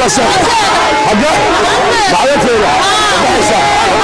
ماشي حاجة بعدتها ماشي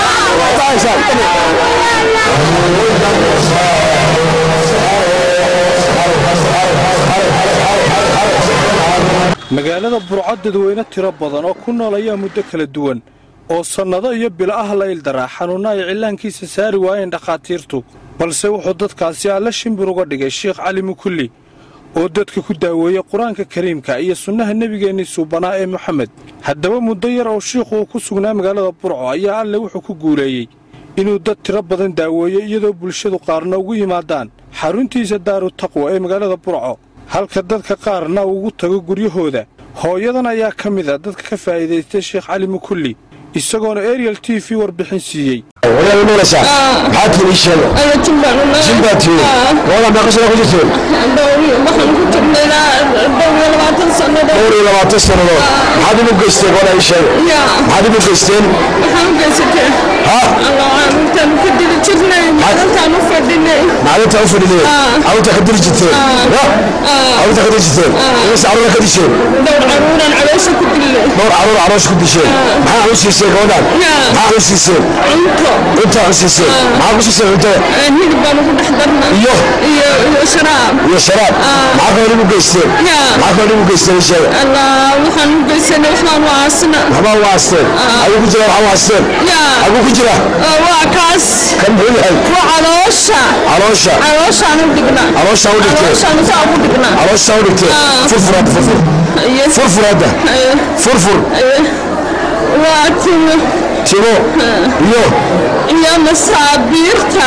magaalada burco dadweyne tiro badan oo ku nool ayaa muddo kala duwan oo sannado iyo bilo ah la ildaraa xanuunna ay cillaankiisa saari waayeen dhakhaatiirtu balse wuxuu dadkaasi alla shimbir uga dhigay sheikh cali mukulli oo dadka ku daaweeyey qur-aanka kariimka iyo sunnaha nebigeennii suubanaa ee moxamed haddaba muddo yar oo shiikhu uu ku sugnaa magaalada burco ayaa alle wuxuu ku guuleeyey inuu dad tiro badan daaweeyo iyadoo bulshadu qaarna ugu yimaadaan xaruntiisa daaru taqwa ee magaalada burco halka dadka qaarna ugu tago guryahooda hooyadan ayaa ka mid a dadka ka faa'iidaystay sheekh cali mukulli isagoona ariel t v warbixin siiyey ولا نورسا حاكي لي شيء أنا تنبعنا جنباتي والله ما قصنا كل شيء دوري waxaan ku jirnaa dhowr iyo labaatan sannadood دوري لما تصل هذا مو قصتي ولا شيء yaa هذا مو قصتين waxaan u geysatay ها allah intaan ka dili jirnay maalintaan u fadhinay معلومة أوفر لي أو تقدر جتين أو تقدر جتين بس عرونا كل شيء dhowr caruuraan caloosha ku dilay دور عرونا عروش كل شيء ما هو شيء شيء قولا ما هو شيء شيء cunto أنت هو شيء شيء ما هو شيء شيء أنت hilib baan ugu dhex darnay iyo iyo iyo sharaab يا شباب ما هو مو قصتين yaa ما هو مو قصتين شيء allah waxaan u geysanay waxaan u aasna ما هو واسطين أبو كجرا هو واسطين yaa أبو كجرا waa kaas كم هو هاي waa caloosha عروشة calooshaan u dhignaa عروشة ودكتور calooshaan saa ugu dhignaa عروشة ودكتور فرفر هذا فرفر iyo فرفر هذا فرفر waa timo تيمو يو iyo masaabiirta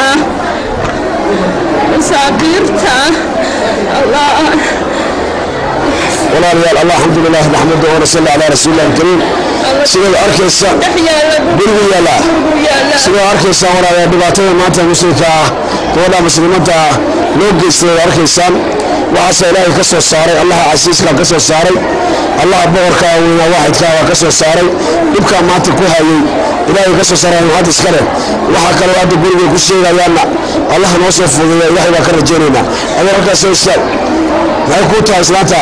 masaabiirta allah والله ريال الله الحمد لله نحمده ونصلي على رسول الله الكريم سيدي أركيسا dhex yaala قلبي يلا gurigu yaala سيدي أركيسا ولا دباتين ما أنت مسلمة كولا مسلمة لو جيستي أركيسان وعسى إلهي كسو ساري الله عسيس كان كسو ساري الله بورك وين واحد كان كسو ساري يبقى ما تكوها إلهي كسو ساري هذا سكره وحكى له هذا قلبي كل شيء يلا الله نوصف إلهي بكر جنينا أنا ركز سوسي ما يكون تاي سلاتا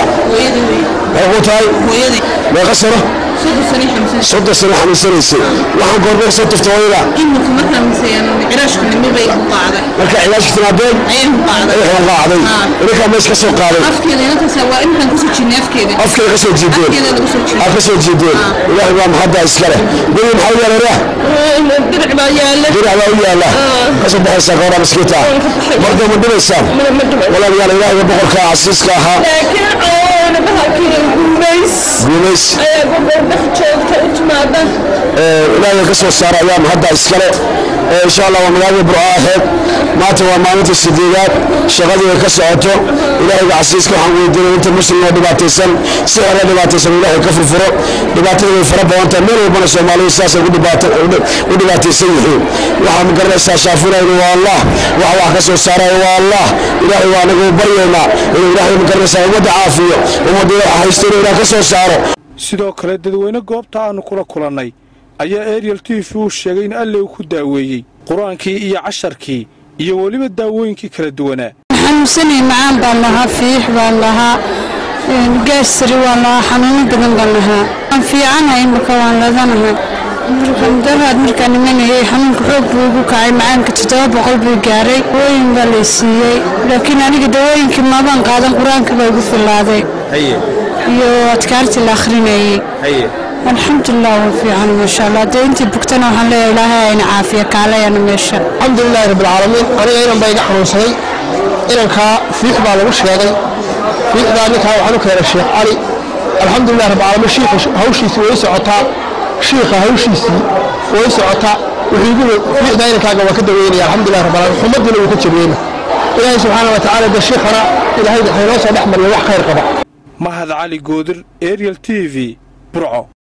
ما يكون تاي ما يقصره soddon sano xanuunsanaysay waxaan goormee soo tufta hooyada imika markaan misayaan ciraashka nimi bay ku qaaday marka cilaajka timaadeen ayay ku qaaday waxay qaacday ininkaa mees ka soo qaaday afkeeda inantaas waa intaan kusoo jirnay afkeeda afkeeda ka soo jiideen afkeeda lagu soo jiiday aad ka soo jiideen ilaahay baa maxadda iskale guri maxaa u yaala diric baa yaala dirac baa u yaala ka soo baxaysaa gabadha maskiinta marka ma dhibaysaan walaalayaal ilaahiga boqorka casiiska ahaa laakiin cawana bahalkii gumays guumays ayaa gobol dhex joogta u timaada ilaahay ka soo saara ayaa mahadda iskale insha allah waa magaalada burco aheed maanta waa maalinta sideedaad shaqadii ay ka socoto ilaahayga casiiska waxaan weydiinay inta muslim oo dhibaataysan si hore dhibaataysan ilaahay ka furfuro dhibaatada way fara badan tahay meel walbana soomaalidu sidaasay u dhibaataysan yihiin waxaa magaranaysaa shaafinayna waa allah waxa wax ka soo saaraya waa allah ilaahay waa anagu baryaynaa inuu ilaahay magaranaysaa ummadda caafiyo ummadda waxa haysta inuu ilaah ka soo saaro sidoo kale dadweyne goobta aannu kula kulannay ayaa ariel t v uu sheegay in alle uu ku daaweeyey qur-aankii iyo casharkii iyo weliba daawooyinkii kala duwanaa xanuunsanay macaan baan lahaa fiix baan lahaa gaasari waan lahaa xanuuno badan baan lahaa waan fiicanahay imika waan ladanahay daraad markaan imanayay xanuunka xoog buu igu kacay macaanka toddoba boqol buu gaaray dawooyin baa lay siiyey laakiin aniga dawooyinkii maabaan qaadan qur-aanka baa igu filaaday iyo adkaartii la akhrinayay alxamdulilah waa fiican maasha allah dee intii bugtana waxaan leeyahay ilaahay ayna caafiya kaalayana meesha الحمد لله رب العالمين أنا إيران بايق حنوسني إيران كا فيح بالغ شيغي فيح ذلك وحنو كير الشيخ علي الحمد لله رب العالمين شيخ هوشيسي ويسو عطا شيخ هوشيسي ويسو عطا وحيقول فيح ذلك كاقا وكدا ويني الحمد لله رب العالمين حمد لو كتب ويني إلهي سبحانه وتعالى ده الشيخنا إلهي حينوسا نحمل وح خير قبع mahad cali goodir ariel t v burco